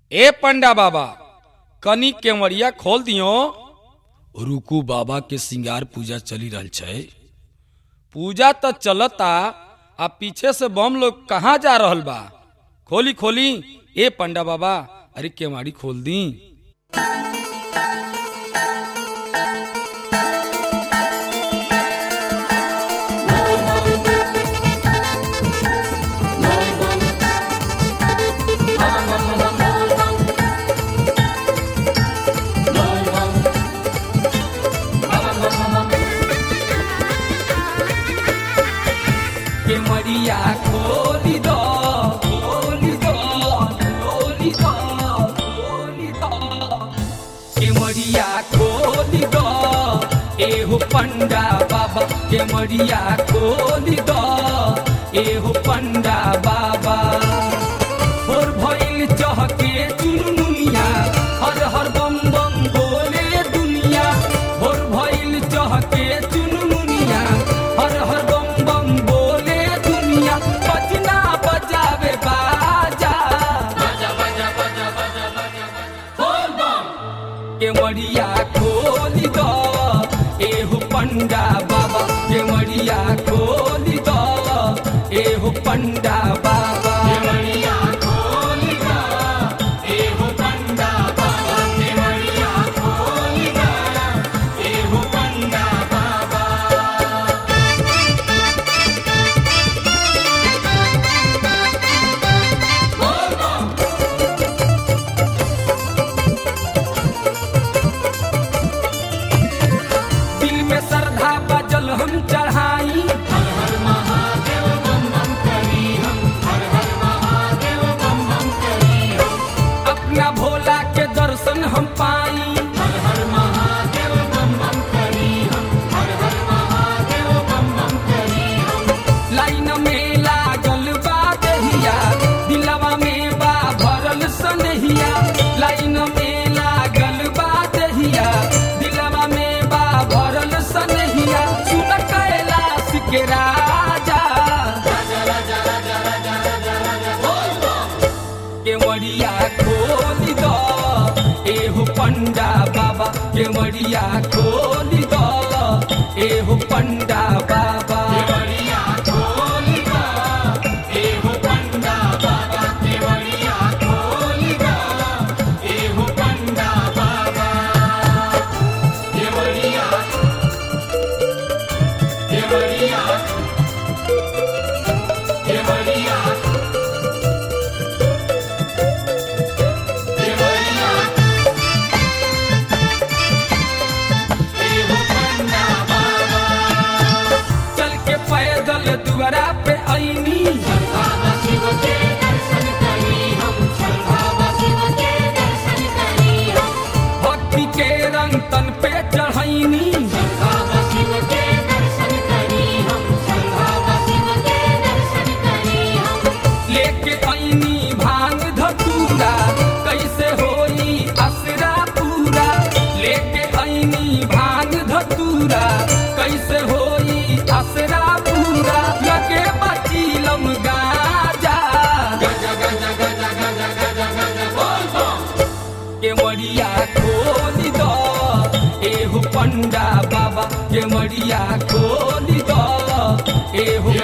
ए पंडा बाबा कनी केवड़िया खोल दियो रुकू बाबा के सिंगार पूजा चली रहल छै पूजा तो चलता आ पीछे से बम लोग कहाँ जा रहल बा खोली खोली ए पंडा बाबा अरे केवाड़ी खोल दी केवड़िया खोली दो खोली दो खोली दो खोली दो केवड़िया खोली दो एहो पंडा बाबा केवड़िया खोली दो एहो पंडा बाबा और भइल चहके चुनमुनिया हर हर बम बम बोले दुनिया और भइल चहके चुनमुनिया हर हर बम बम बोले दुनिया बजना बजावे बाजा केवड़िया खोली दो एहो पंडा बाबा केवड़िया खोली दो एहो पंडा बाबा दिल में श्रद्धा बजल हम चढ़ाई अपना भोला के दर्शन हम पाई लाइन में लागल बा दहिया दिलवा में बा भरल सनहिया लाइन में लागल बा दहिया दिलवा में बा भरल सनहिया सुन कैलाश के राजा केवड़िया खोली दो एहो पंडा बाबा केवड़िया खोली दो एहो पंडा बाबा चल के पैदल दुआरा पे आईनी भक्ति के रंग तन पे चढ़ैनी लेके आईनी भांग धतूरा कैसे होई असरा पूरा लेके आईनी भांग धतूरा कैसे होई असरा पूरा लगे बचीलम गाजा केवड़िया खोली दो एहो पंडा बाबा केवड़िया खोली दो एहो